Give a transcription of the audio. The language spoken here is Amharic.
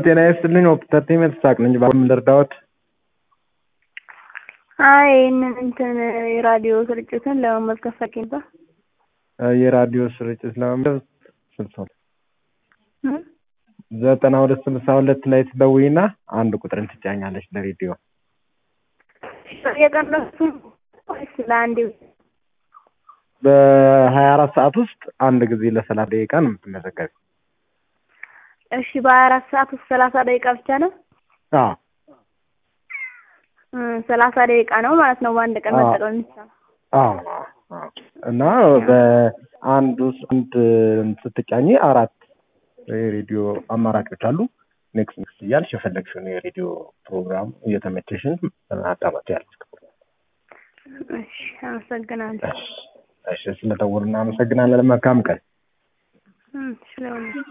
ጤና ይስጥልኝ። ኦፕተርቴመንት ሳቅ ነኝ። በምን ልርዳዎት? አይ ይህንን እንትን የራዲዮ ስርጭትን ለመመልከት ፈልጌ ነበር። የራዲዮ ስርጭት ለመመልከት ስልሳ ሁለት ዘጠና ሁለት ስልሳ ሁለት ላይ ትደውይና አንድ ቁጥርን ትጫኛለች ለሬዲዮ የቀረሱ ወይስ ለአንዴ? በሀያ አራት ሰዓት ውስጥ አንድ ጊዜ ለሰላሳ ደቂቃ ነው የምትመዘገቢ። እሺ በሀያ አራት ሰዓት ውስጥ ሰላሳ ደቂቃ ብቻ ነው? አዎ ሰላሳ ደቂቃ ነው ማለት ነው በአንድ ቀን መጠቀም የሚቻለው። አዎ አዎ። እና በአንድ ውስጥ አንድ ስትጫኝ አራት የሬዲዮ አማራጮች አሉ። ኔክስት ኔክስት እያልሽ የፈለግሽውን የሬዲዮ ፕሮግራም እየተመቸሽን አዳመጥ ያለች። እሺ አመሰግናለሁ። እሺ ስለደወሉ እናመሰግናለን። መልካም ቀን። እሺ ለሁሉ